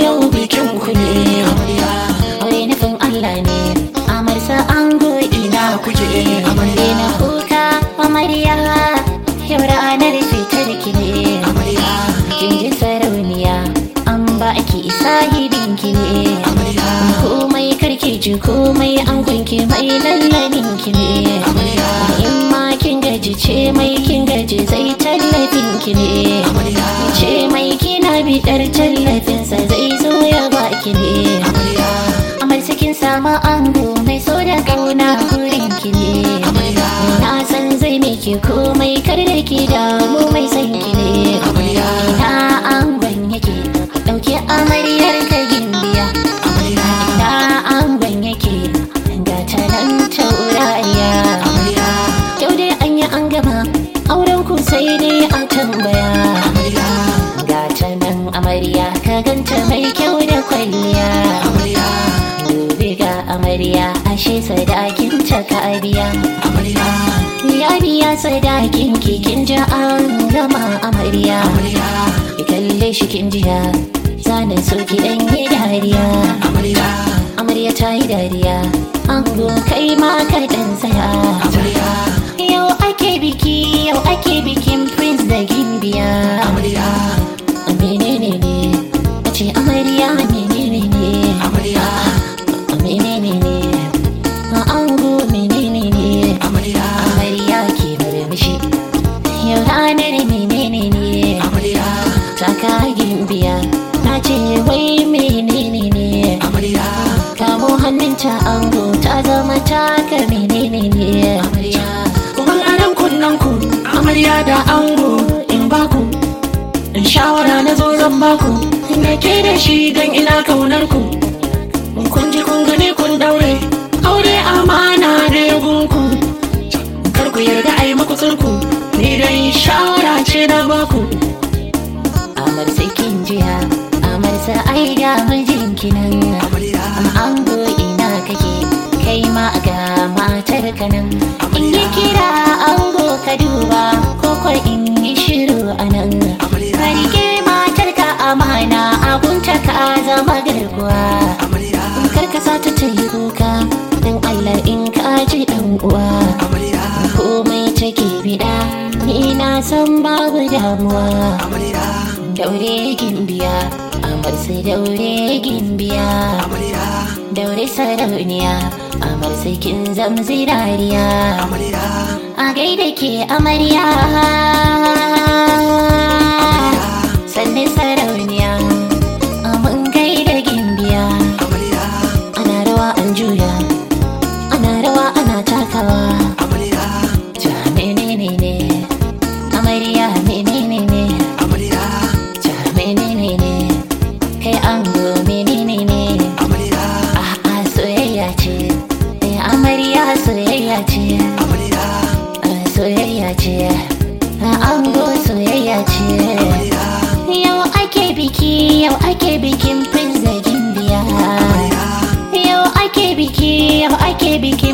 yau bikin ku ne aure nufin Allah ne amarsa ango ina kuke amarya na kuka amarya yau ranar fitar ki ne kin ji sarauniya an ba ki sahibin ki ne komai karki ji komai an gunki mai lallabin ki ne in ma kin gaji ce mai kin gaji zai tallafin ki ne ce mai kina bidar tallafinsa zai zo ya baki ne amar sakin sama ango mai so da kauna gurin ki ne na san zai miki komai kar da ki damu mai san ki ne ina angon yake dauke amaryar ka gimbiya ina angon yake ga ta nan taurariya yau dai an yi an gama auren ku sai dai a tambaya ga ta nan amarya ka ganta mai kyau da kwalliya gobe ga amarya ashe sadakin ta ka biya ya biya sadakin ki kin ji an gama amarya ki kalle shi kin jiya zanen so ki dan yi dariya amarya ta yi dariya ango kai ma ka dan saya yau ake biki yau ake bikin prince da gimbiya menene ne a ce amarya menene ne menene ne a ango menene ne amarya ke murmushi yau ranar menene ne taka gimbiya na ce wai menene ne kamo hannunta ango ta zama taka menene ne kuma anan kunnen ku amarya da ango in baku in shawara na zo zan baku da ke da shi dan ina kaunar ku kun ji kun gani kun daure aure amana ne gunku kar ku yarda ai muku tsurku ni dai shawara ce na baku amar sai kin jiya amar sa ai ga mijinki nan ango ina kake kai ma ga matar ka nan in yi kira ango ka duba ko ko in yi shiru a nan ka rike matar ka amana abunta ka zama garkuwa kar ka sa ta ta yi kuka dan Allah in ka ji dan uwa komai take bida ni na san babu damuwa daure gimbiya amar sai daure gimbiya daure sarauniya amar sai kin zamzi dariya a gaida ke amarya sannan sarauniya mun gaida gimbiya ana rawa an juya ana rawa ana takawa ja menene ne amarya menene ne ja menene ne kai ango menene ne a'a soyayya ce eh amarya soyayya ce Ah, soyayya ce Ah, ango soyayya ce yau ake biki yau ake bikin prince da gimbiya yau ake biki yau ake biki